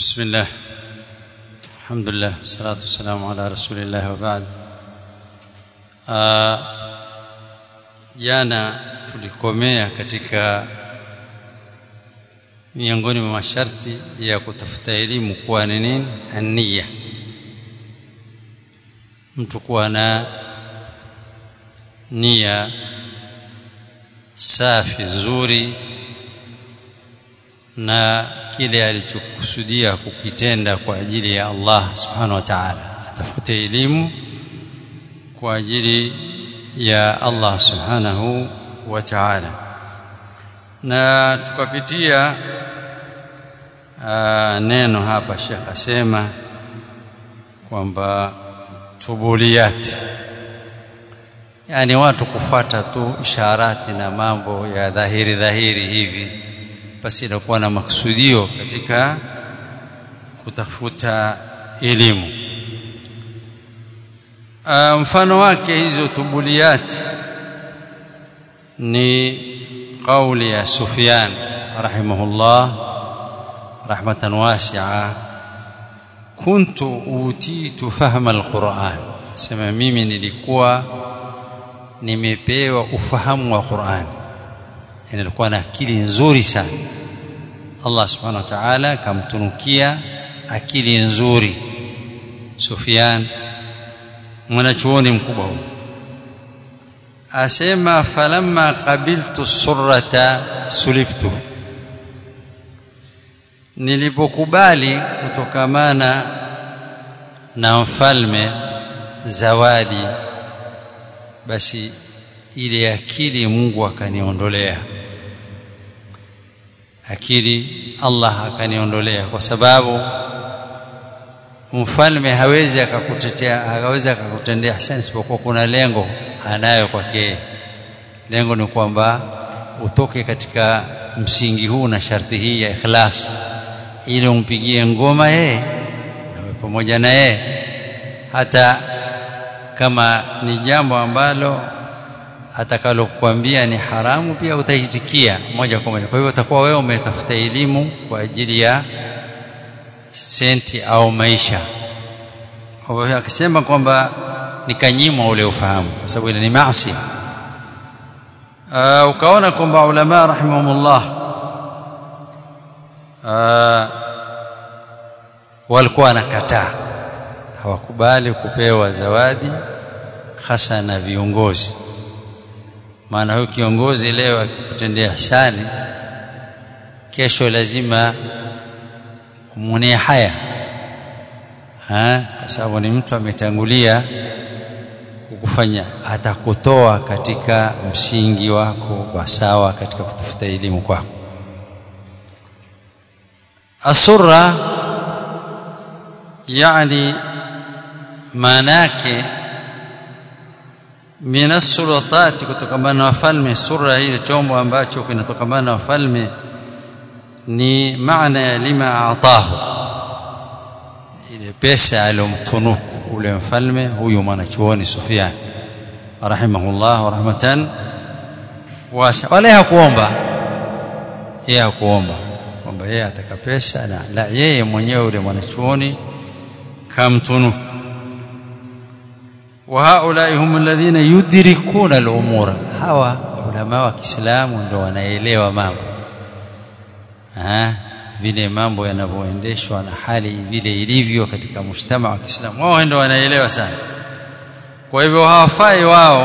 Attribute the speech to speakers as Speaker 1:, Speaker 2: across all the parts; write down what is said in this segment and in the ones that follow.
Speaker 1: بسم الله الحمد لله والصلاة والسلام على رسول الله وبعد uh, jana tulikomea katika miongoni mwa masharti ya kutafuta elimu kuwa ni nini ania mtu kuwa na nia safi nzuri na kile alichokusudia kukitenda kwa ajili ya Allah subhanahu wa ta'ala atafute elimu kwa ajili ya Allah subhanahu wa ta'ala na tukapitia aa, neno hapa Sheikh asema kwamba tubuliyati yani watu kufuata tu isharati na mambo ya dhahiri dhahiri hivi basi inakuwa na makusudio katika kutafuta elimu uh, mfano wake hizo tubuliyati ni kauli ya Sufyan rahimahullah rahmatan wasi'a kuntu utitu fahma alquran sema mimi nilikuwa nimepewa ufahamu wa Qur'an yani nilikuwa na akili nzuri sana Allah subhanahu wa ta'ala kamtunukia akili nzuri Sufyan mwanachuoni mkubwa huyo asema falamma qabiltu surrata sulibtu nilipokubali kutokamana na mfalme zawadi basi ile akili Mungu akaniondolea akili Allah akaniondolea kwa sababu mfalme hawezi akakutetea hawezi akakutendea hasani isipokuwa kuna lengo anayo kwake lengo ni kwamba utoke katika msingi huu na sharti hii ya ikhlas ili umpigie ngoma yeye na pamoja na yeye hata kama ni jambo ambalo atakalokuambia ni haramu pia utaitikia moja kwa moja kwa hivyo utakuwa wewe umetafuta elimu kwa ajili ya senti au maisha kwa hivyo akisema kwamba nikanyimwa ule ufahamu kwa sababu ile ni maasi uh, ukaona kwamba ulama rahimahumullah uh, walikuwa wanakataa hawakubali kupewa zawadi hasa na viongozi maana huyo kiongozi leo akikutendea ihsani kesho lazima umwonee haya ha? kwa sababu ni mtu ametangulia kukufanya atakutoa katika msingi wako wa sawa katika kutafuta elimu kwako asurra yani maana yake min sultati kutokamana na wafalme sura hili chombo ambacho kinatokamana na wafalme ni maana ya lima atahu ile pesa alomtunuku ule mfalme huyu mwanachuoni Sufyan rahimahullah rahmatan wasa wala hakuomba yeye hakuomba kwamba yeye ataka pesa na la yeye mwenyewe ule mwanachuoni kamtunuku وهؤلاء هم الذين يدركون الامور hawa ulama wa Kiislamu ndio wanaelewa mambo ah vile mambo yanavyoendeshwa na hali vile ilivyo katika mshtama wa Kiislamu wao ndio wanaelewa sana kwa hivyo hawafai wao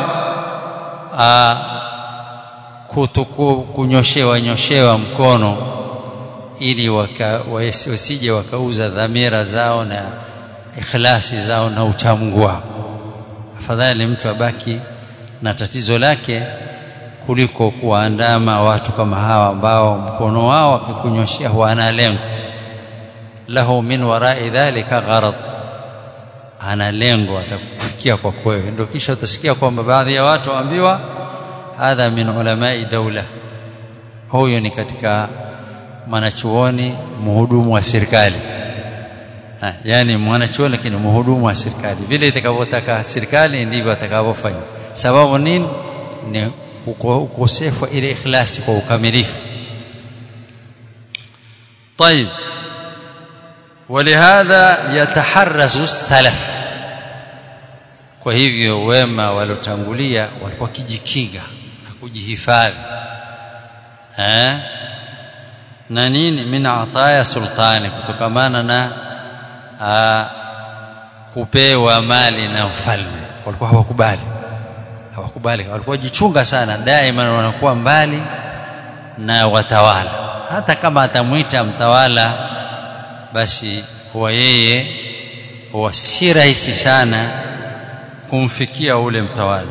Speaker 1: kutuku kunyoshewa nyoshewa mkono ili waka, wasije wakauza dhamira zao na ikhlasi zao na uchamungu wao afadhali mtu abaki na tatizo lake kuliko kuwaandama watu kama hawa ambao mkono wao akikunyoshia wana lengo lahu min warai dhalika gharad ana lengo atakufikia kwa kwewe ndio kisha utasikia kwamba baadhi ya watu waambiwa hadha min ulamai daula huyo ni katika mwanachuoni mhudumu wa serikali Ha, yani mwanachuoni lakini mhudumu wa serikali vile itakavyotaka serikali ndivyo atakavyofanya sababu nini ni ukosefu wa ile ikhlasi kwa ukamilifu طيب ولهذا يتحرز السلف kwa hivyo wema waliotangulia walikuwa kijikinga na kujihifadhi eh na nini min ataya sultani kutokamana na a, kupewa mali na mfalme walikuwa hawakubali hawakubali walikuwa jichunga sana daima wanakuwa mbali na watawala hata kama atamwita mtawala basi huwa yeye huwa si rahisi sana kumfikia ule mtawala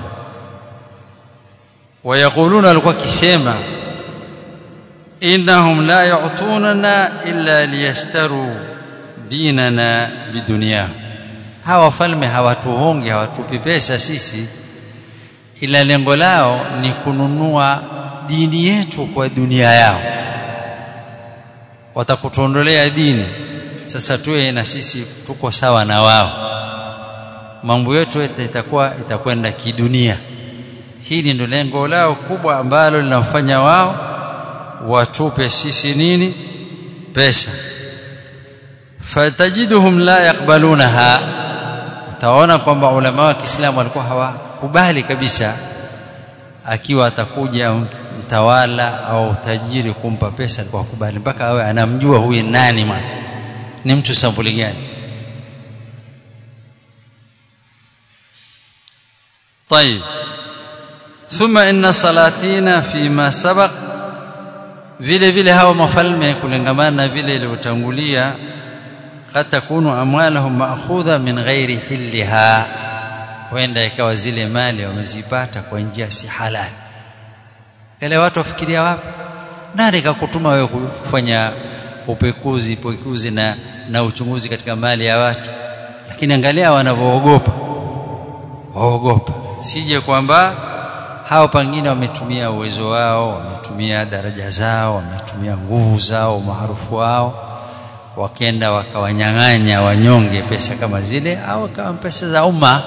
Speaker 1: wayaquluna walikuwa kisema innahum la yu'tunana illa liyashtaru dinana bidunia hawa wafalme hawatuhongi hawatupi pesa sisi ila lengo lao ni kununua dini yetu kwa dunia yao watakutuondolea dini sasa tuwe na sisi tuko sawa na wao mambo yetu itakuwa itakwenda kidunia hili ndio lengo lao kubwa ambalo linafanya wao watupe sisi nini pesa fatajiduhum la yakbalunaha utaona kwamba ulama wa Kiislamu walikuwa hawakubali kabisa akiwa atakuja mtawala au tajiri kumpa pesa alikuwa hakubali mpaka awe anamjua huyu nani mwanzo ni mtu sampuli gani طيب ثم ان صلاتنا فيما سبق vile vile hawa mafalme kulingamana na vile ilivyotangulia kad takunu amwalahum ma'khudha min ghairi hilliha wenda ikawa zile mali wamezipata kwa njia si halali ile watu wafikiria wapi nani kakutuma wewe kufanya upekuzi pekuzi na na uchunguzi katika mali ya watu lakini angalia wanavyoogopa waogopa sije kwamba hao pengine wametumia uwezo wao wametumia daraja zao wametumia nguvu zao maarufu wao wakenda wakawanyang'anya wanyonge pesa kama zile au kama pesa za umma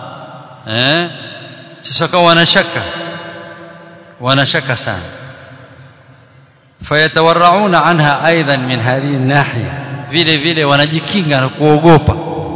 Speaker 1: eh sasa kwa wanashaka wanashaka sana fayatawarrauna anha aidan min hadhihi nahiya vile vile wanajikinga na kuogopa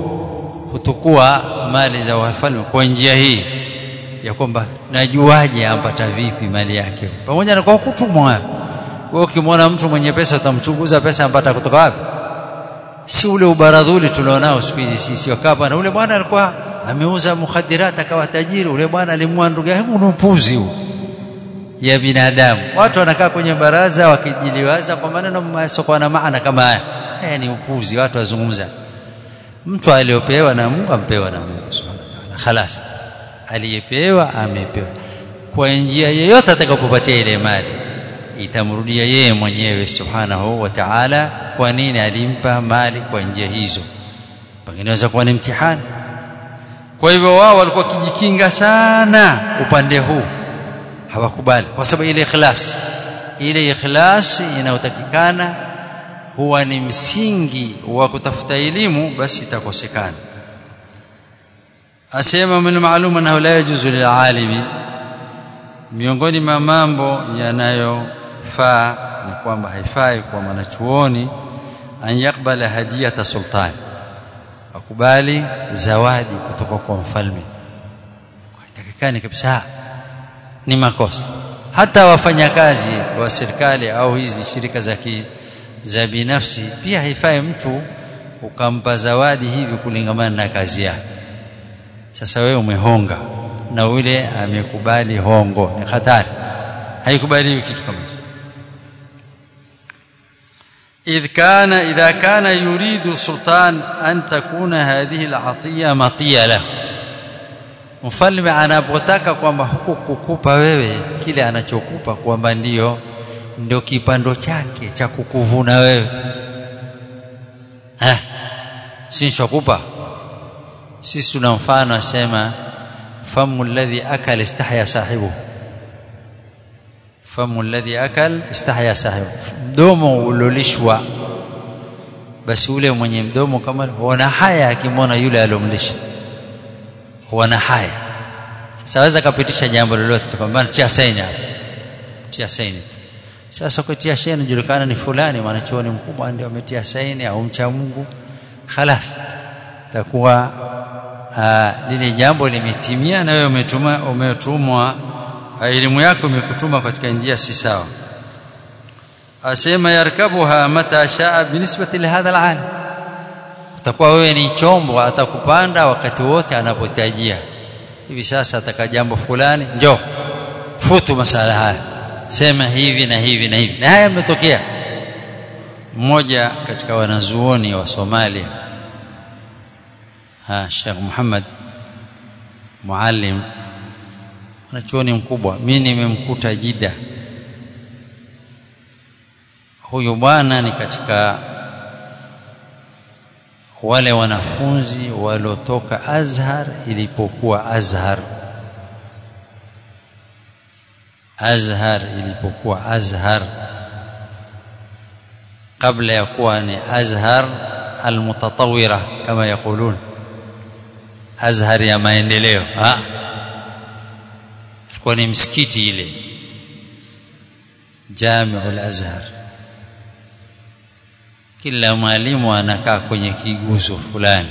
Speaker 1: kutukua mali za wafalme kwa njia hii ya kwamba najuaje ampata vipi mali yake pamoja na kwa kutumwa wewe ukimwona mtu mwenye pesa utamchunguza pesa ampata kutoka wapi si ule ubaradhuli tulionao siku hizi sisi wakapa na ule bwana alikuwa ameuza mukhadirat akawa tajiri ule bwana alimua ndugu yake ni upuzi huu ya binadamu watu wanakaa kwenye baraza wakijiliwaza kwa maneno masokuwa na maana kama haya haya ni upuzi watu wazungumza mtu aliyopewa na Mungu ampewa na Mungu subhanahu wa ta'ala khalas aliyepewa amepewa kwa njia yoyote atakapopatia ile mali itamrudia yeye mwenyewe subhanahu wa ta'ala kwa nini alimpa mali kwa njia hizo pengine inaweza kuwa ni mtihani kwa hivyo wao walikuwa kijikinga sana upande huu hawakubali kwa sababu ile ikhlas ile ikhlas inayotakikana huwa ni msingi wa kutafuta elimu basi itakosekana asema min maalum annahu la yajuzu lil'alimi miongoni mwa mambo yanayofaa ni kwamba haifai kwa mwanachuoni an yakbala hadiyata sultani akubali zawadi kutoka kwa mfalme haitakikani kabisa ni makosa hata wafanyakazi wa serikali au hizi shirika za za binafsi pia haifai mtu ukampa zawadi hivi kulingamana na kazi yake sasa wewe umehonga na ule amekubali hongo ni hatari haikubaliwi kitu kama hicho إذ كان إذا كان يريد السلطان أن تكون هذه العطية مطية له mfalme anapotaka kwamba huku kukupa wewe kile anachokupa kwamba ndio ndio kipando chake cha kukuvuna wewe eh si nishakupa sisi tuna mfano asema famu alladhi akal istahya sahibu famu alladhi akal istahya sahibu mdomo ulolishwa basi ule mwenye mdomo kama huona haya akimwona yule alomlisha huona haya sasa waweza kapitisha jambo lolote kwamba tia saini hapo tia saini sasa kutia saini julikana ni fulani mwanachuoni mkubwa ndio ametia saini au mcha Mungu khalas takuwa lile jambo limetimia na wewe umetuma umetumwa elimu yako imekutuma katika njia si sawa asema yarkabuha mata shaa binisbati lihadha alalim utakuwa wewe ni chombo atakupanda wakati wote anapotajia hivi sasa ataka jambo fulani njoo futu masala haya sema hivi na hivi na hivi na haya yametokea mmoja katika wanazuoni wa Somalia ha Sheikh Muhammad Muallim wanachuoni mkubwa mimi nimemkuta Jida huyu bwana ni katika wale wanafunzi waliotoka Azhar ilipokuwa Azhar Azhar ilipokuwa Azhar kabla ya kuwa ni Azhar almutatawira kama yakulun Azhar ya maendeleo ha ilikuwa ni msikiti ile Jamiul Azhar kila mwalimu anakaa kwenye kiguzo fulani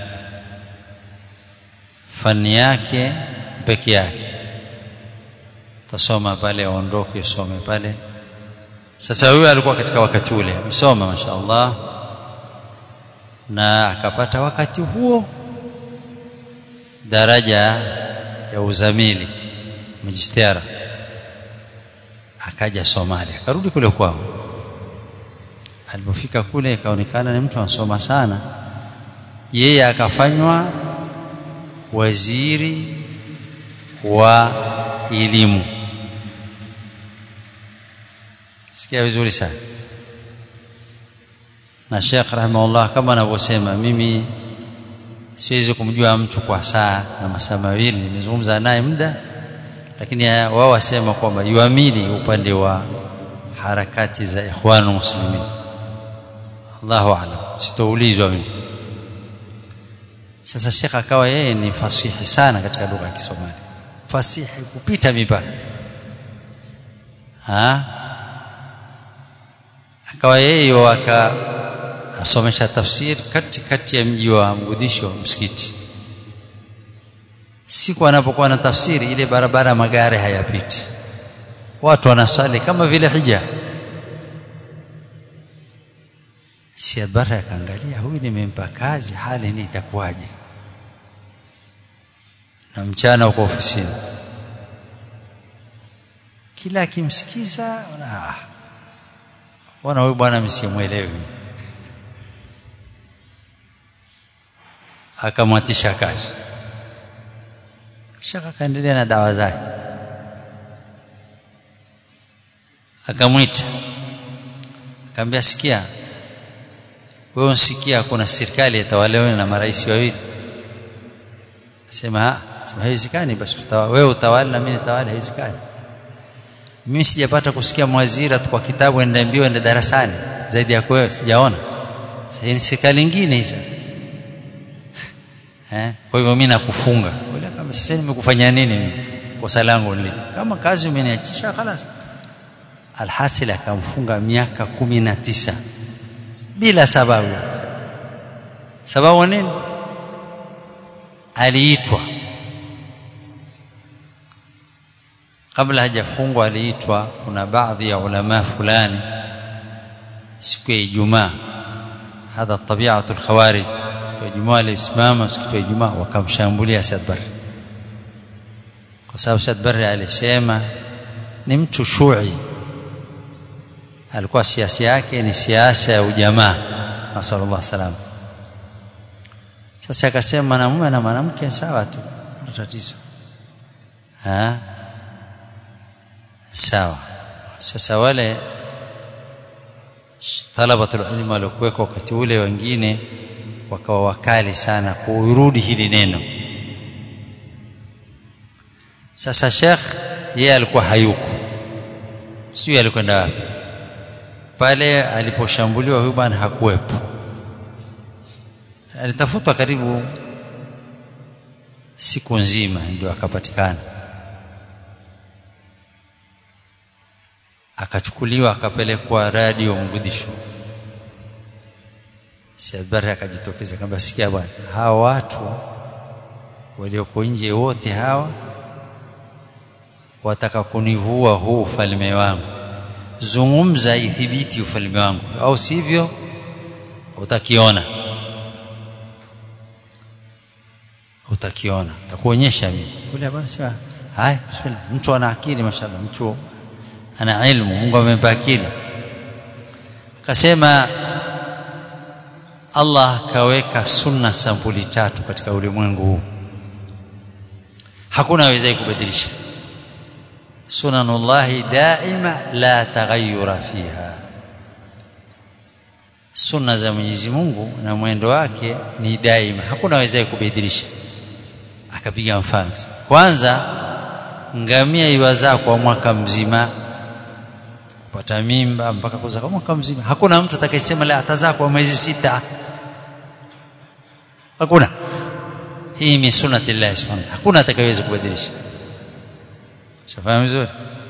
Speaker 1: fani yake peke yake tasoma pale aondoke usome pale sasa huyo alikuwa katika wakati ule amesoma mashaallah na akapata wakati huo daraja ya uzamili majistera akaja Somalia akarudi kule kwao alipofika kule ikaonekana ni mtu anasoma sana yeye akafanywa waziri wa elimu sikia vizuri sana na Sheikh rahimahullah kama anavyosema mimi siwezi kumjua mtu kwa saa na masaa mawili nimezungumza naye muda lakini wao wasema kwamba yuamini upande wa harakati za ikhwanul muslimin Allahu a'lam sitoulizwa mimi sasa Sheikh akawa yeye ni fasihi sana katika lugha ya Kisomali fasihi kupita mipaka ha akawa yeye waka asomesha tafsiri kati kati ya mji wa Mgudisho msikiti siku anapokuwa na tafsiri ile barabara magari hayapiti watu wanasali kama vile hija Siad Barre akaangalia huyu nimempa kazi hali ni itakuwaje na mchana uko ofisini kila akimsikiza ah wana huyu bwana msimuelewi akamwatisha kazi shaka kaendelea na dawa zake akamwita akamwambia sikia wewe unsikia kuna serikali itawalewa na marais wawili sema sema haiwezekani basi wewe utawali na mimi nitawali haiwezekani mimi sijapata kusikia mwazira kwa kitabu enda mbio enda darasani zaidi ya wewe sijaona sasa ni serikali nyingine hii sasa eh kwa hivyo mimi nakufunga wala kama sasa nimekufanyia nini mimi kosa langu ni kama kazi umeniachisha خلاص alhasil akamfunga miaka kumi na tisa bila sababu sababu nini aliitwa kabla hajafungwa aliitwa kuna baadhi ya ulama fulani siku ya Ijumaa hadha tabiatu alkhawarij siku ya Ijumaa alisimama siku ya Ijumaa wakamshambulia Saad Barre kwa sababu Saad Barre alisema ni mtu shui alikuwa siasa yake ni siasa ya ujamaa nasallallahu salam sasa akasema mwanamume na mwanamke sawa tu tatizo ha sawa sasa wale talabatul ilmu waliokuweka wakati ule wengine wakawa wakali sana kurudi hili neno sasa Sheikh yeye alikuwa hayuko sijui alikwenda wapi pale aliposhambuliwa huyu bwana hakuwepo alitafutwa karibu siku nzima ndio akapatikana akachukuliwa akapelekwa radio Mgudisho Said Barre akajitokeza kamba sikia bwana hawa watu walioko nje wote hawa wataka kunivua huu ufalme wangu zungumza ithibiti ufalme wangu au sivyo utakiona utakiona takuonyesha mimi kule bwana sema haya bismillah mtu ana akili mashallah mtu ana ilmu Mungu amempa akili akasema Allah kaweka sunna sampuli tatu katika ulimwengu huu hakuna awezaye kubadilisha sunanullahi daima la taghayyura fiha sunna za Mwenyezi Mungu na mwendo wake ni daima hakuna awezaye kubadilisha akapiga mfano kwanza ngamia iwazaa kwa mwaka mzima kupata mimba mpaka kuzaa kwa mwaka mzima hakuna mtu atakayesema la atazaa kwa mwezi sita hakuna hii ni sunnati Allah subhanahu hakuna atakayeweza kubadilisha shafahamu vizuri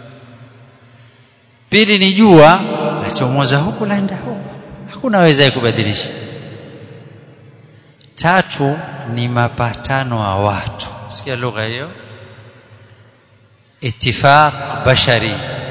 Speaker 1: pili ni jua lachomoza huku laenda huku hakuna awezaye kubadilisha tatu ni mapatano wa watu sikia lugha hiyo ittifaq bashari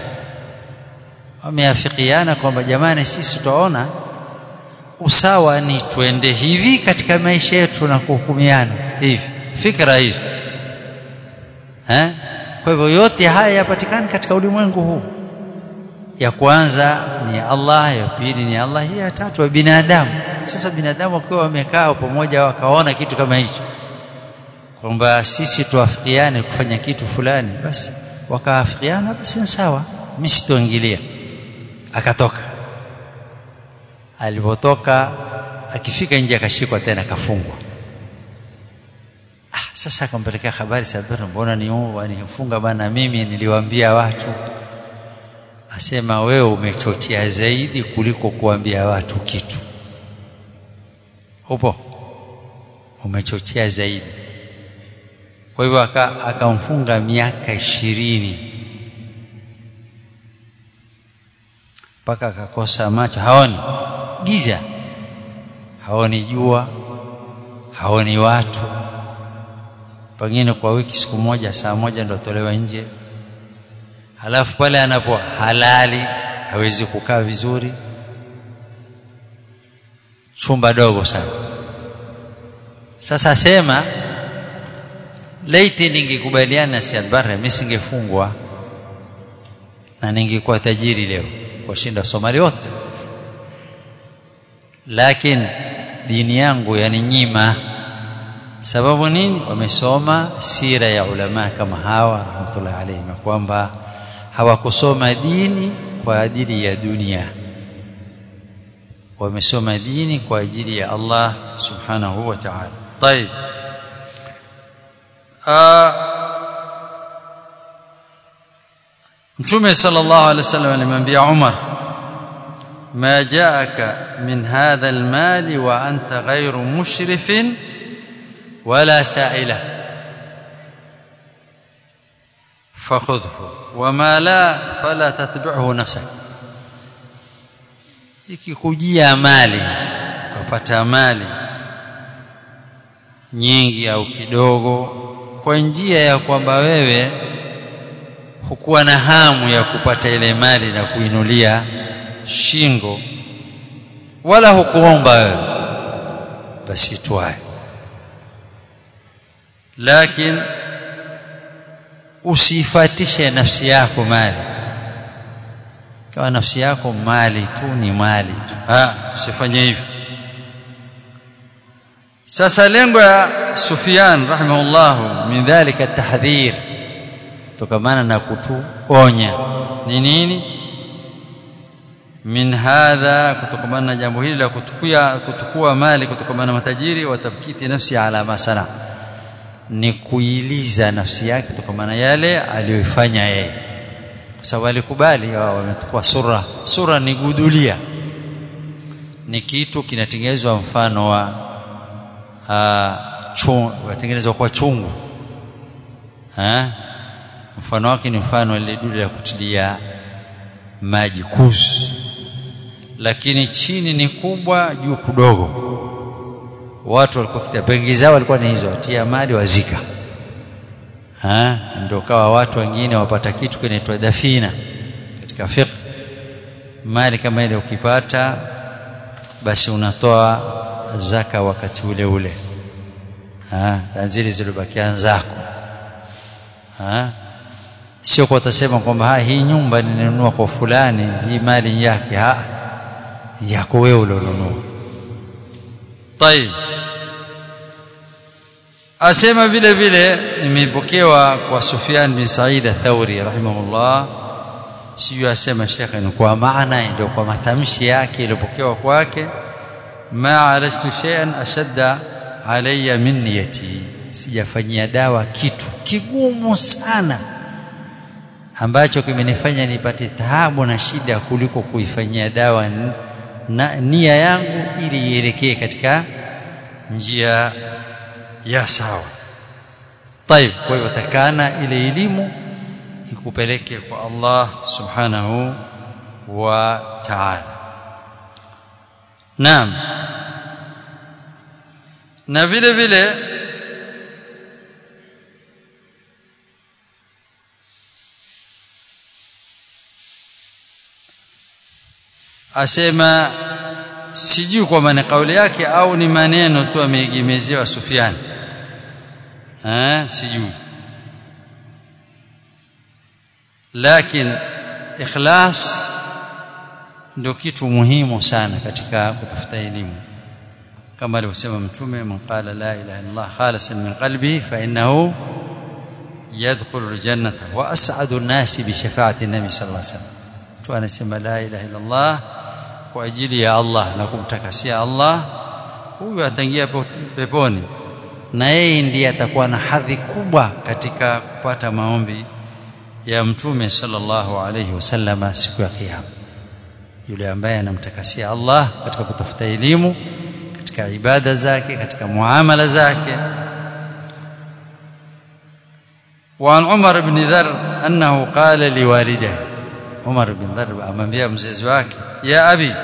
Speaker 1: wameafikiana kwamba jamani sisi tutaona usawa ni twende hivi katika maisha yetu na kuhukumiana hivi fikra hizo eh kwa hivyo yote haya yapatikana katika ulimwengu huu ya kwanza ni Allah ya pili ni Allah hii ya tatu wa binadamu sasa binadamu wakiwa wamekaa pamoja wakaona kitu kama hicho kwamba sisi tuafikiane kufanya kitu fulani basi wakaafikiana basi ni sawa mimi sitoingilia akatoka alipotoka akifika nje akashikwa tena akafungwa ah sasa akampelekea habari sabiri mbona ni wanifunga bana mimi niliwaambia watu asema wewe umechochea zaidi kuliko kuambia watu kitu upo umechochea zaidi kwa hivyo akamfunga miaka ishirini mpaka akakosa macho haoni giza haoni jua haoni watu pengine kwa wiki siku moja saa moja ndo tolewa nje halafu pale anapo halali hawezi kukaa vizuri chumba dogo sana sasa sema laiti ningekubaliana na Siad Barre mimi singefungwa na ningekuwa tajiri leo washinda Somali wote lakini dini yangu yaninyima sababu nini wamesoma sira ya ulama kama hawa rahmatullahi alayhim kwamba hawakusoma dini kwa ajili ya dunia wamesoma dini kwa ajili ya Allah subhanahu wa ta'ala طيب mtume sallallahu alaihi wasallam alimwambia Umar ما جاءك من هذا المال وأنت غير مشرف ولا سائلة فخذه وما لا فلا تتبعه نفسك ikikujia mali ukapata mali nyingi au kidogo kwa njia ya kwamba wewe hukuwa na hamu ya kupata ile mali na kuinulia shingo wala hukuomba wewe basi twae lakini usifatishe nafsi yako mali kama nafsi yako mali tu ni mali tu ah usifanye hivyo sasa lengo ya Sufyan rahimahullah min dhalika tahdhir tokamana na kutuonya ni nini min hadha kutokamana na jambo hili la kutukua kutukua mali kutokamana na matajiri watabkiti nafsi ala masana ni kuiliza nafsi yake kutokamana yale aliyoifanya yeye kwa sababu alikubali wametukua sura sura ni gudulia ni kitu kinatengenezwa mfano wa chungu watengenezwa kwa chungu ha? mfano wake ni mfano ile dude la kutilia maji kuzu lakini chini ni kubwa juu kudogo watu walikuwa kitapengi zao walikuwa ni hizo watia mali wazika ha ndio kawa watu wengine wapata kitu kinaitwa dafina katika fiqh mali kama ile ukipata basi unatoa zaka wakati ule ule ha zile zilizobakia zako ha sio kwa utasema kwamba hii nyumba ninunua kwa fulani hii mali yake ha yako wewe ulionunua طيب asema vile vile nimepokewa kwa Sufyan bin Sa'id al-Thawri rahimahullah sio asema shekhe ni kwa maana ndio kwa matamshi yake iliyopokewa kwake ma alashtu shay'an ashadda alayya min niyati sijafanyia dawa kitu kigumu sana ambacho kimenifanya nipate taabu na shida kuliko kuifanyia dawa na nia yangu ili ielekee katika njia ya sawa طيب kwa hivyo takana ile elimu ikupeleke kwa Allah subhanahu wa ta'ala naam na vile vile asema sijui kwa maana kauli yake au ni maneno tu ameegemezewa Sufyan eh sijui lakini ikhlas ndio kitu muhimu sana katika kutafuta elimu kama alivyosema mtume man qala la ilaha illallah khalisan min qalbi fa innahu yadkhulu aljannata wa as'adu an-nasi bi shafa'ati an-nabi sallallahu alaihi wasallam tu anasema la ilaha illallah kwa ajili ya Allah na kumtakasia Allah huyu ataingia peponi na yeye ndiye atakuwa na hadhi kubwa katika kupata maombi ya mtume sallallahu alayhi wasallam siku ya kiyama yule ambaye anamtakasia Allah katika kutafuta elimu katika ibada zake katika muamala zake وعن عمر بن ذر أنه قال لوالده عمر بن ذر أمامية مزيز wake يا أبي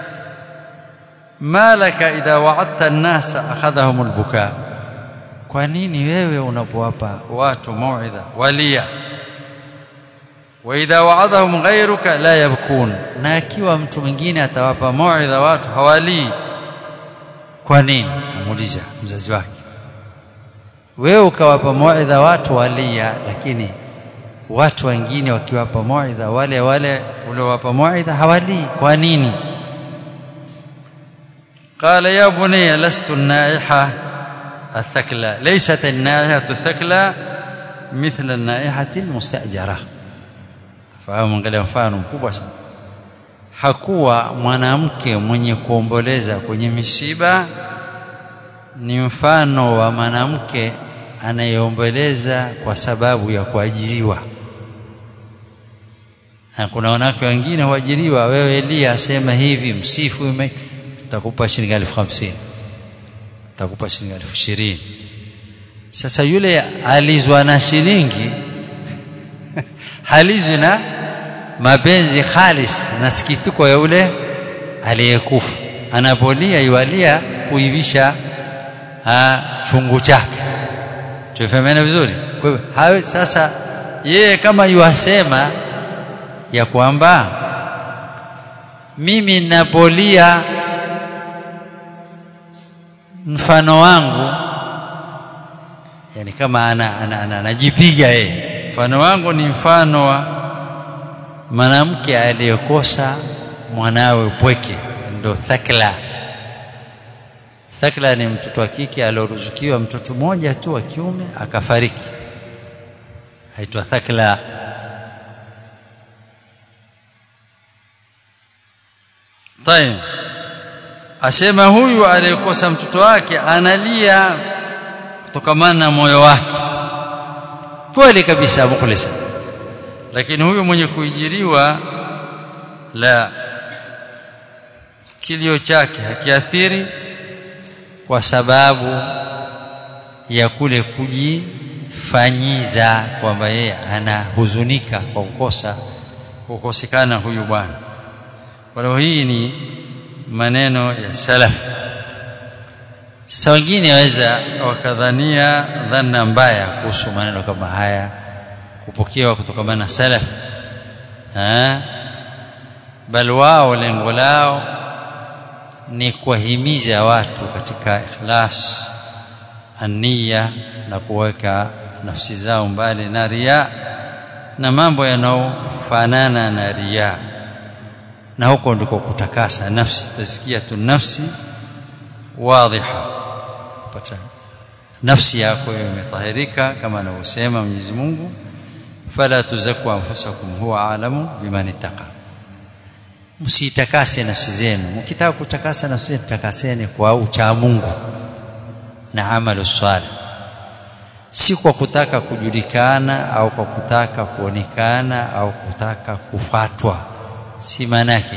Speaker 1: ما لك إذا وعدت الناس أخذهم البكاء kwa nini wewe unapowapa watu mauidha walia wa idha wa'adhahum ghayruka la yabkun na akiwa mtu mwingine atawapa mauidha watu hawalii kwa nini amuuliza mzazi wake wewe ukawapa mauidha watu walia lakini watu wengine wakiwapa mauidha wale wale uliowapa mauidha hawalii kwa nini قال يا بني لست النائحه الثكلى ليست النائحة الثكلى مثل النائحة المستأجرة fahamu angalia mfano mkubwa sana hakuwa mwanamke mwenye kuomboleza kwenye misiba ni mfano wa mwanamke anayeomboleza kwa sababu ya kuajiriwa na kuna wanawake wengine huajiriwa wewe Elia asema hivi msifu tutakupa shilingi elfu hamsini takupa shilingi elfu ishirini sasa yule alizwa na shilingi halizwi na mapenzi khalis na sikituko ya yule aliyekufa anapolia yualia kuivisha chungu chake tufahamana vizuri kwa hivyo hawe sasa yeye kama yuasema ya kwamba mimi napolia mfano wangu yani kama ana anajipiga ana, ana, yeye mfano wangu ni mfano wa mwanamke aliyekosa mwanawe pweke ndo thakla thakla ni mtoto wa kike alioruzukiwa mtoto mmoja tu wa kiume akafariki aitwa thakla طيب asema huyu aliyekosa mtoto wake analia kutokamana na moyo wake kweli kabisa mukhlisa lakini huyu mwenye kuijiriwa la kilio chake hakiathiri kwa sababu ya kule kujifanyiza kwamba yeye anahuzunika kwa kukosa kukosekana huyu bwana kwa hiyo hii ni maneno ya salaf sasa wengine waweza wakadhania dhana mbaya kuhusu maneno kama haya kupokewa kutokana na salaf eh bal wao lengo lao ni kuwahimiza watu katika ikhlas ania na kuweka nafsi zao mbali na ria na mambo yanayofanana na ria na huko ndiko kutakasa nafsi tazkiyatu nafsi wadhiha pata nafsi yako imetahirika kama anavyosema Mwenyezi Mungu fala tuzaku anfusakum huwa alamu biman ittaqa msitakase nafsi zenu mkitaka kutakasa nafsi zenu takaseni kwa ucha Mungu na amalu salih si kwa kutaka kujulikana au kwa kutaka kuonekana au kutaka kufatwa si maana yake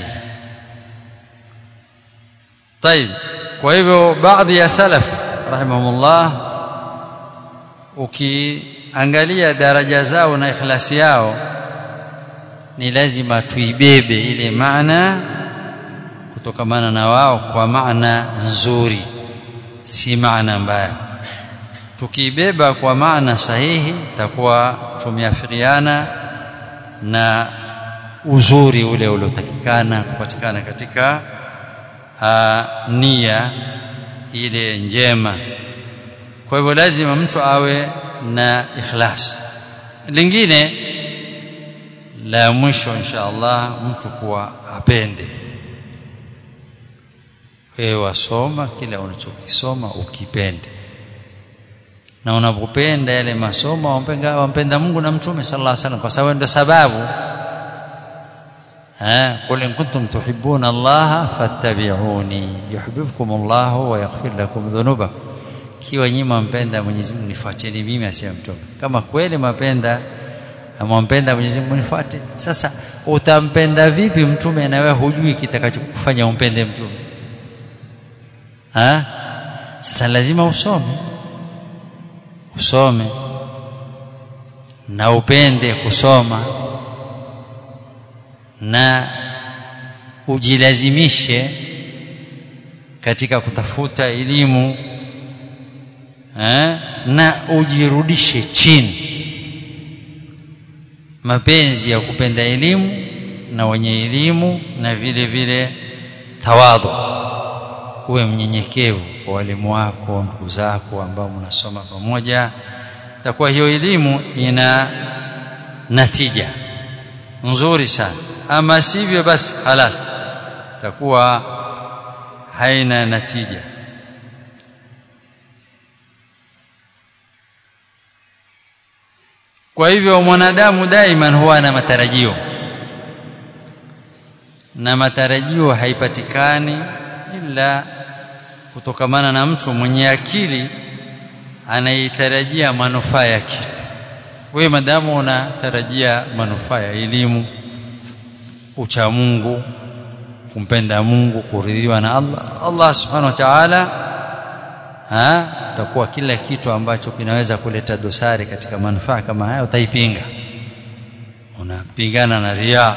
Speaker 1: طيب kwa hivyo baadhi ya salaf rahimahumullah ukiangalia daraja zao na ikhlasi yao ni lazima tuibebe ile maana kutokamana na wao kwa maana nzuri si maana mbaya tukiibeba kwa maana sahihi takuwa tumeafikiana na uzuri ule uliotakikana kupatikana katika uh, nia ile njema kwa hivyo lazima mtu awe na ikhlas lingine la mwisho insha Allah mtu kuwa apende wewe wasoma kila unachokisoma ukipende na unapopenda yale masomo wampenda, wampenda Mungu na mtume sallallahu alaihi wasallam kwa sababu ndio sababu ها قل إن كنتم تحبون الله فاتبعوني يحببكم الله ويغفر لكم ذنوبكم kiwa nyinyi mpenda Mwenyezi Mungu nifuateni mimi asema mtume kama kweli mapenda mwampenda Mwenyezi Mungu nifuate sasa utampenda vipi mtume na wewe hujui kitakachokufanya umpende mtume ha sasa lazima usome usome na upende kusoma na ujilazimishe katika kutafuta elimu eh, na ujirudishe chini mapenzi ya kupenda elimu na wenye elimu na vile vile tawadhu uwe mnyenyekevu kwa walimu wako ndugu zako ambao mnasoma pamoja takuwa hiyo elimu ina natija nzuri sana ama sivyo basi halas takuwa haina natija kwa hivyo mwanadamu daima huwa na matarajio na matarajio haipatikani ila kutokamana na mtu mwenye akili anaitarajia manufaa ya kitu wewe madamu unatarajia manufaa ya elimu ucha Mungu kumpenda Mungu kuridhiwa na Allah Allah subhanahu wa ta'ala ha takuwa kila kitu ambacho kinaweza kuleta dosari katika manufaa kama haya utaipinga unapigana na ria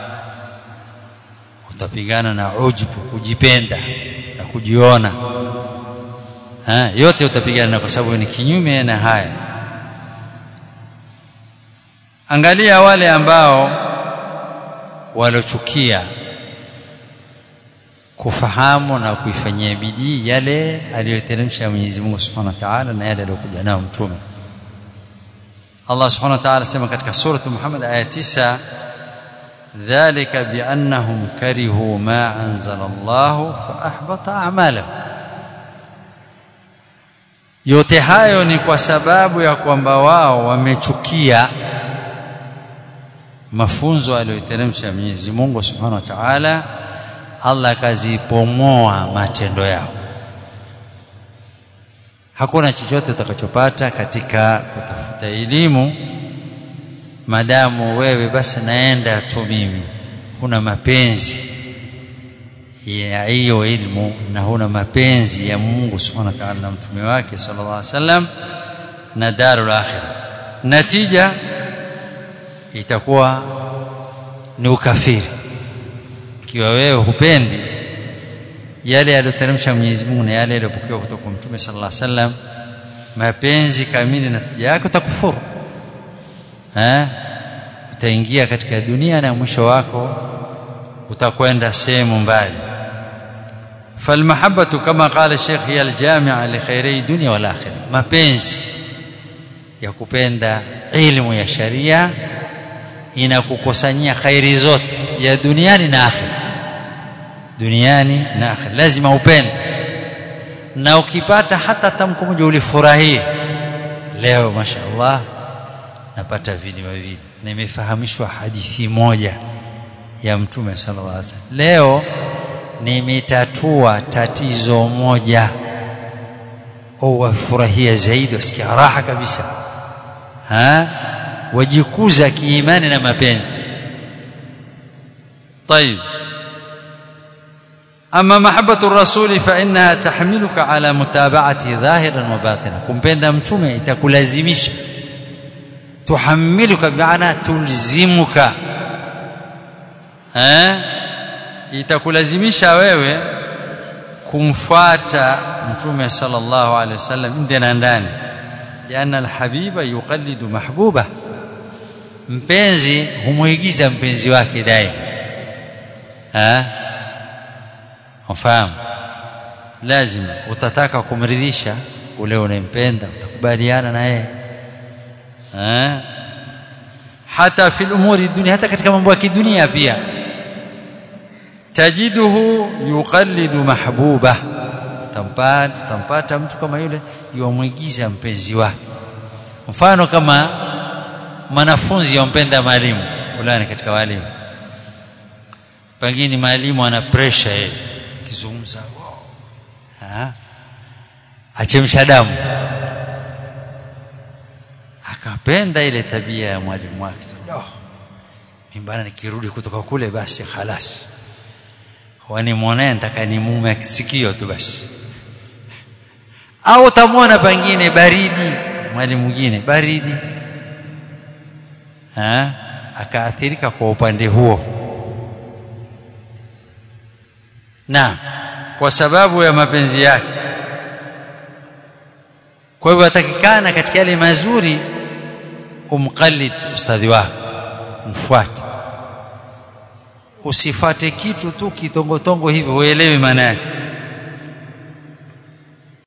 Speaker 1: utapigana na ujbu kujipenda na kujiona ha yote utapigana kwa sababu ni kinyume na haya angalia wale ambao walochukia kufahamu na kuifanyia bidii yale aliyoteremsha Mwenyezi Mungu Subhanahu wa Ta'ala na yale aliyokuja nayo mtume Allah Subhanahu wa Ta'ala sema katika sura Muhammad aya 9 dhalika biannahum karihu ma anzala Allah fa ahbata a'malahum yote hayo ni kwa sababu ya kwamba wao wamechukia mafunzo aliyoteremsha Mwenyezi Mungu Subhanahu wa Ta'ala Allah akazipomoa matendo yao hakuna chochote utakachopata katika kutafuta elimu madamu wewe basi naenda tu mimi huna mapenzi ya hiyo ilmu na huna mapenzi ya Mungu Subhanahu wa Ta'ala na mtume wake sallallahu alaihi wasallam na darul akhirah natija itakuwa ni ukafiri ikiwa wewe hupendi yale aliyoteremsha Mwenyezi Mungu na yale yaliyopokewa kutoka kwa Mtume sallallahu alaihi wasallam mapenzi kamili na tija yake utakufuru eh utaingia katika dunia na mwisho wako utakwenda sehemu mbali فالمحبة كما قال الشيخ هي الجامعة لخيري الدنيا والآخرة mapenzi ya kupenda ilmu ya sharia inakukusanyia khairi zote ya duniani na akhira duniani na akhira lazima upende na ukipata hata tamko moja ulifurahie leo mashaallah napata video hivi nimefahamishwa hadithi moja ya mtume sallallahu alaihi wasallam leo nimetatua tatizo moja au wafurahia zaidi wasikia raha kabisa ha wajikuza kiimani na mapenzi طيب أما محبة الرسول فإنها تحملك على متابعته ظاهرا وباطنا kumpenda mtume itakulazimisha tuhammiluka bi'ana tulzimuka eh itakulazimisha wewe kumfuata mtume sallallahu alaihi wasallam nje na ndani liana alhabiba yuqallidu mahbuba mpenzi humuigiza mpenzi wake daima ha ufahamu lazima utataka kumridhisha ule unempenda utakubaliana na yeye ha hata fi umuri dunia hata katika mambo ya kidunia pia tajiduhu yuqallidu mahbuba utampata utampata mtu kama yule yuamwigiza mpenzi wake mfano kama mwanafunzi yampenda mwalimu fulani katika walimu pengine mwalimu ana pressure yeye kizungumza ah achemsha damu akapenda ile tabia ya mwalimu wake oh mimi bana nikirudi kutoka kule basi khalas wani muone nataka ni mume sikio tu basi au utamwona pengine baridi mwalimu mwingine baridi ha akaathirika kwa upande huo na kwa sababu ya mapenzi yake kwa hivyo atakikana katika yale mazuri umqallid ustadhi wako mfuate usifate kitu tu kitongotongo hivyo uelewe maana yake